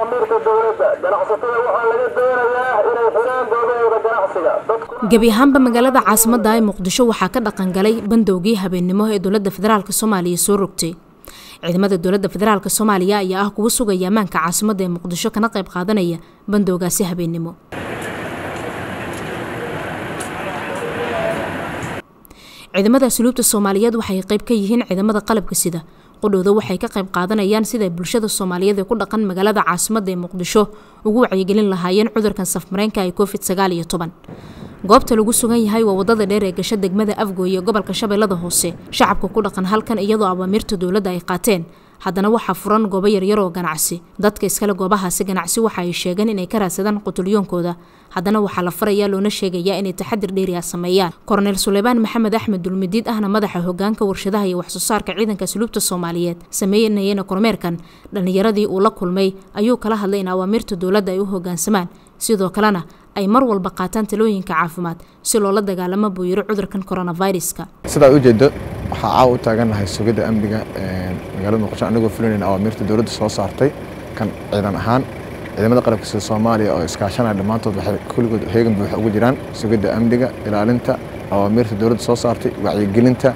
awaamirta dowladda ganacsatada waxaa laga doonayaa inay xidhaan goobahooda ganacsiga gebi ahaanba magaalada caasimadda ee muqdisho waxaa ka dhaqan galay bandowgii habeennimo ee dowladda federaalk soomaaliya soo rogtay ciidamada dowladda federaalk soomaaliya ayaa ah kuwa sugaya ammaanka caasimadda ee muqdisho kana qayb qaadanaya bandowgaasi habeennimo ciidamada asluubta soomaaliyeed waxay qayb ka yihiin ciidamada qalabka sida qudhowda waxay ka qayb qaadanayaan siday bulshada soomaaliyeed ee ku dhaqan magaalada caasimadda ee muqdisho ugu wacyigelin lahaayeen cudurkan safmareenka ee covid sagaal iyo toban goobta lagu sugan yahay waa wadada dheer ee gasho degmada afgooy ee gobolka shabeellada hoose shacabka ku dhaqan halkan iyadoo awaamiirta dowladda ay qaateen haddana waxaa furan goobo yaryar oo ganacsi dadka iskale goobahaasi ganacsi waxa ay sheegeen inay ka raadsadaan qutulyoonkooda haddana waxaa la farayaa loona sheegayaa inay taxadir dheeriya sameeyaan korneyl suleymaan maxamed axmed dulmidiid ahna madaxa hogaanka warshadaha iyo waxsoo saarka ciidanka asluubta soomaaliyeed sameynayana kormeerkan dhallinyaradii uu la kulmay ayuu kala hadlay in awaamiirta dowladda ay u hogaansamaan sidoo kalena ay mar walba qaataan talooyinka caafimaad si loola dagaalamo buu yiri cudurkan coronaviruska sidaa ujeedo waxaa caawa u taagannahay sugidda amniga magaalada muqdisho anagoo fulinayna awaamiirta dowladda soo saartay kan ciidan ahaan ciidamada qalabka sida soomaaliya oo iskaashanaya dhammaantood waxay kulligood heegan buuxa ugu jiraan sugidda amniga ilaalinta awaamiirta dowladda soo saartay wacyigelinta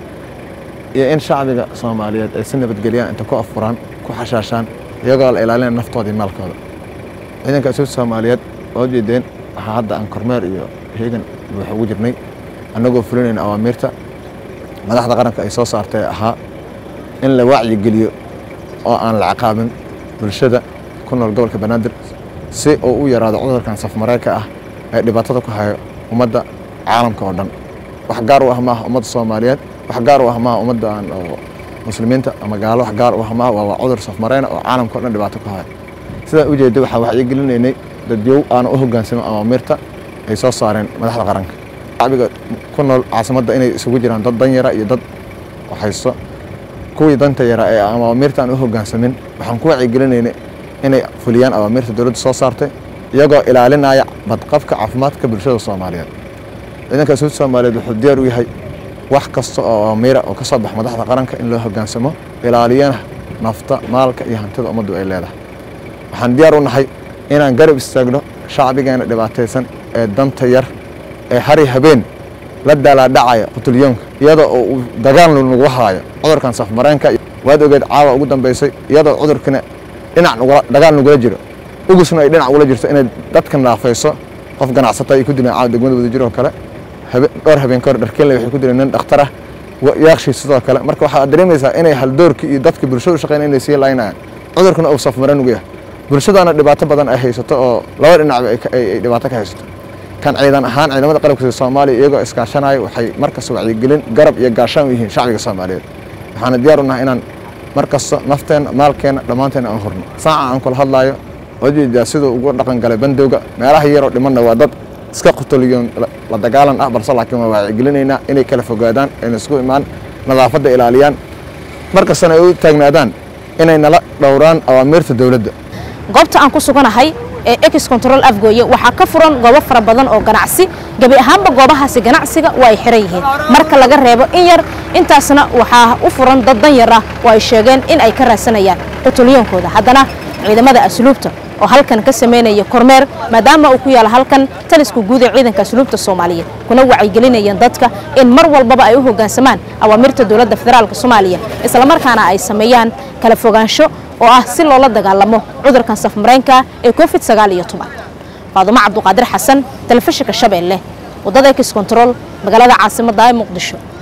iyo in shacbiga soomaaliyeed ay si nabadgeliyaan inta ku afuraan ku xashaashaan iyagoo la ilaalinaya naftooda iyo maalkooda ciidanka asluubta soomaaliyeed oo jeedeen waxaa hadda aan kormeer iyo heegan buuxa ugu jirnay annagoo fulinayna awaamiirta madaxda qaranka ay soo saartay ahaa in la wacyigeliyo oo aan la ciqaabin bulshada ku nool gobolka banaadir si uu u yaraado cudurkan safmareenka ah ee dhibaatada ku hayo ummadda caalamka oo dhan wax gaar u ah maaha ummadda soomaaliyeed wax gaar u ah maaha ummadda oo muslimiinta ama gaalo wax gaar u ah maaha waa cudur safmareena oo caalamka o dhan dhibaato ku hayo sidaa ujeeda waxaa wacyigelinaynay dadyow aana u hogaansamin awaamiirta ay soo saareen madaxda qaranka shacbiga ku nool caasimadda inay isugu jiraan dad dan yara iyo dad haysto kuwii danta yara ee awaamiirta aan u hogaansamin waxaan ku wacyigelinayna inay fuliyaan awaamiirta dowladda soo saartay iyagoo ilaalinaya badqabka caafimaadka bulshada soomaaliyeed ciidanka asluubta soomaaliyeed wuxuu diyaar u yahay wax kasta oo awaamiira oo ka soo bax madaxda qaranka in loo hogaansamo ilaaliyana nafta maalka iyo hantida ummaddu ay leedahay waxaan diyaar u nahay inaan garab istaagno shacbigeena dhibaataysan ee danta yar ee hari habeen la daalaadhacaya qutulyoonka iyadoo uu dagaal nagu haayo cudurkan safmareenka waad ogeed caawa ugu dambaysay iyadoo cudurkina dhinac dagaal nagula jiro ugusna ay dhinac ugula jirto inay dadka naafayso qof ganacsata ay ku dileen caawa degmada wadajir oo kale dhowr habeen kahor dharkeenle waxay ku dileen nin dhakhtarah yaaqshii sidoo kale marka waxaad dareemaysaa inay haldoorkii iyo dadka bulshada u shaqeyn inay sii laynayaan cudurkuna uu safmareen ugu yahay bulshadaana dhibaato badan ay haysato oo laba dhinacba ay dhibaato ka haysato kan ciidan ahaan ciidamada qalabka sida soomaaliya iyagoo iskaashanaya waxay markasta wacyigelin garab iyo gaashaan u yihiin shacbiga soomaaliyeed waxaana diyaar u nahay inaan mar kasta nafteenna maalkeenna dhammaanteena aan hurno saaca aan kula hadlaayo ojeedaa siduu ugu dhaqan galay bandowga meelaha yaroo dhimanna waa dad iska qutoliyoon la dagaalan ah balse laakiin waa wacyigelinaynaa inay kala fogaadaan ayna isku imaan nadaafadda ilaaliyaan mar kastana ay u taagnaadaan inay nala dhowraan awaamiirta dowladda goobta aan ku suganahay ee ex control afgooye waxaa ka furan goobo fara badan oo ganacsi gebi ahaanba goobahaasi ganacsiga waa ay xiran yihiin marka laga reebo in yar intaasna waxaa u furan dad dan yar ah oo ay sheegeen in ay ka raadsanayaan qutulyoonkooda haddana ciidamada asluubta oo halkan ka sameynaya kormeer maadaama uu ku yaala halkan taliska guud ee ciidanka asluubta soomaaliyeed kuna wacyigelinayaan dadka in mar walbaba ay u hoggaansamaan awaamirta dowladda federaalk soomaaliya islamarkaana ay sameeyaan kala fogaansho oo ah si loola dagaalamo cudurkan safmareenka ee covid sagaal iyo toban faadumo cabduqaadir xasan telefishinka shabeelle waddada ex control magaalada caasimadda ee muqdisho